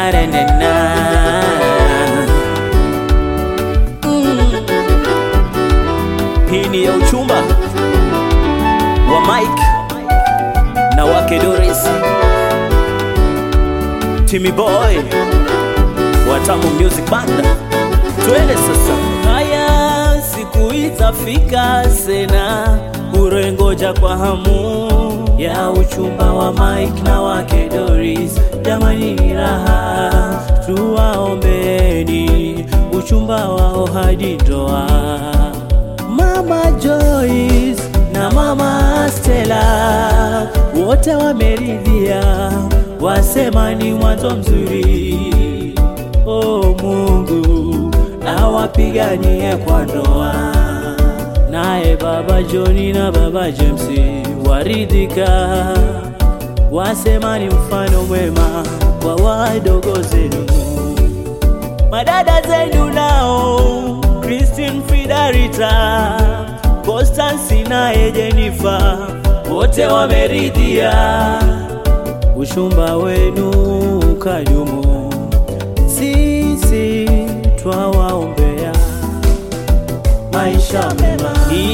na, na, na, na. Mm. Hii ni ya uchumba wa Mike na wake Doris, Timmy Boy wa Tamu Music Band. Twende sasa. Haya, siku itafika sena, urengoja kwa hamu ya uchumba wa Mike na wake Doris. Jamani, ni raha, tuwaombeni uchumba wao hadi ndoa. Mama Joyce na mama Stella wote wameridhia, wasema ni mwanzo mzuri. O Mungu awapiganie kwa ndoa. Naye baba Joni na baba James waridhika, wasema ni mfano mwema kwa wadogo zenu madada zenu nao Christine Fidarita, Constance naye Jennifer, wote wameridhia ushumba wenu ukadumu. Sisi twawaombea maisha mema,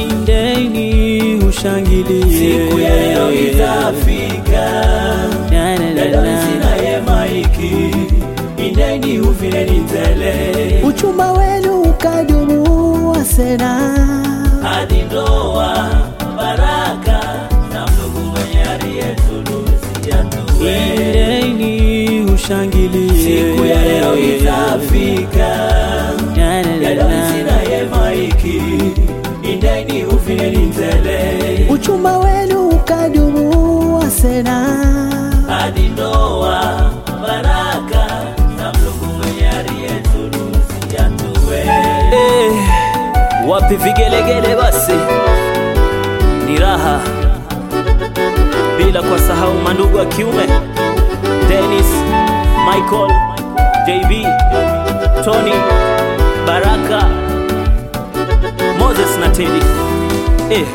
indeni ushangilie, Siku ya leo itafika, Na, na, na, dada na. sinaye maiki, indeni uvineni tele, uchumba wenu ukadumu, wasena hadi ndoa baraka na Mungu mwenye aliyetunusia tuwe. Indeni ushangilie, Siku ya leo itafika, Na, na, na, dada na. sinaye maiki, indeni uvineni tele, uchumba wenu ukadumu, wasena hadi ndoa baraka na Mungu mwenye aliyetunusia tuwe. Eh, wapi vigelegele basi, ni raha bila kwa sahau mandugu wa kiume Dennis, Michael, JB, Tony, Baraka, Moses na Teddy. Eh.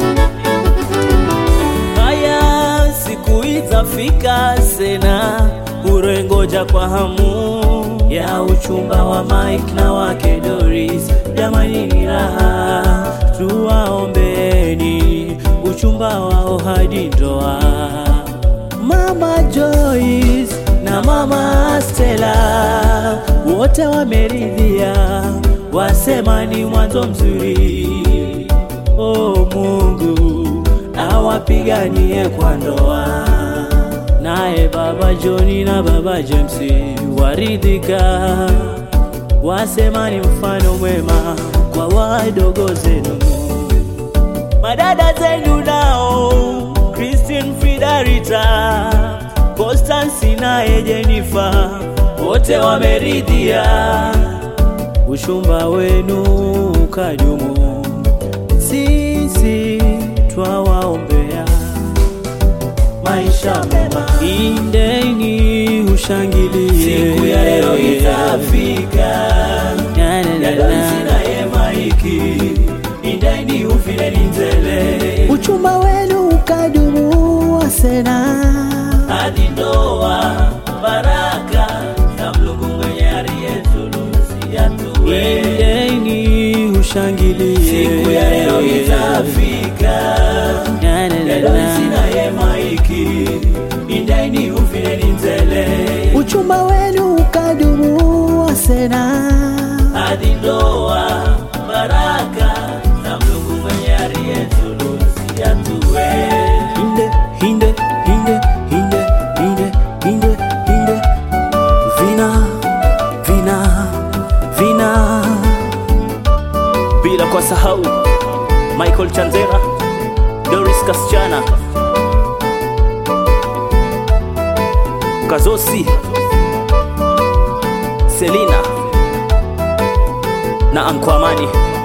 Haya, siku itafika sena, urengoja kwa hamu ya uchumba wa Mike na wake Doris. Jamani, ni raha, tuwaombeni uchumba wao hadi ndoa. Mama Joyce na mama Stella wote wameridhia, wasema ni mwanzo mzuri. O Mungu awapiganie kwa ndoa. Naye baba Joni na baba James waridhika, wasema ni mfano mwema kwa wadogo zenu madada zenu nao Christine Fidarita, Constance naye Jennifer, wote wameridhia ushumba wenu ukadumu. Sisi twawaombea maisha mema, indeni ushangilie, Siku ya leo itafika, Na, na, na, dada na. sinaye maiki, indeni uvineni tele, uchumba wenu ukadumu, wasena hadi ndoa baraka na Mungu mwenye aliyetunusia tuwe. Indeni ushangilie, Siku ya leo itafika, Na, na, na, dada na. sinaye maiki, indeni uvineni tele, uchumba wenu ukadumu, wasena hadi ndoa baraka na Mungu mwenye aliyetunusia tuwe. hinde hinde hinde hinde hinde hinde hinde vina vina vina bila kwa sahau Michael Chanzera, Doris Kasichana, Kazosi, Selina na Ankwamani.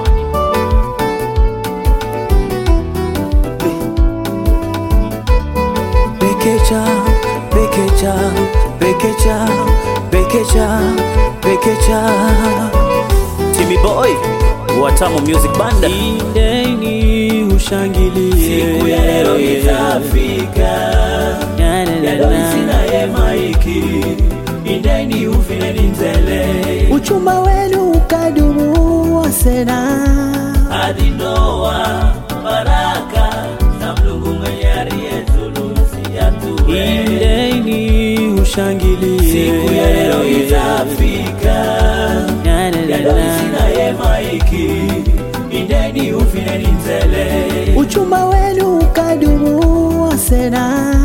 Bekecha, bekecha, bekecha, bekecha, bekecha. Timmy Boy wa Tamu Music Band. Indeni ushangilie. Siku ya leo itafika, Na, na, na, dada na. sinaye maiki, indeni uvineni uchumba wenu ukadumu wasena hadi ndoa baraka za Mungu mwenye aliyezulusi yatuwe. indeni ushangilie Siku ya leo itafika, Na, na, na, Yadolisi na. naye Maiki, indeni ufineni tele uchumba wenu ukadumu wasena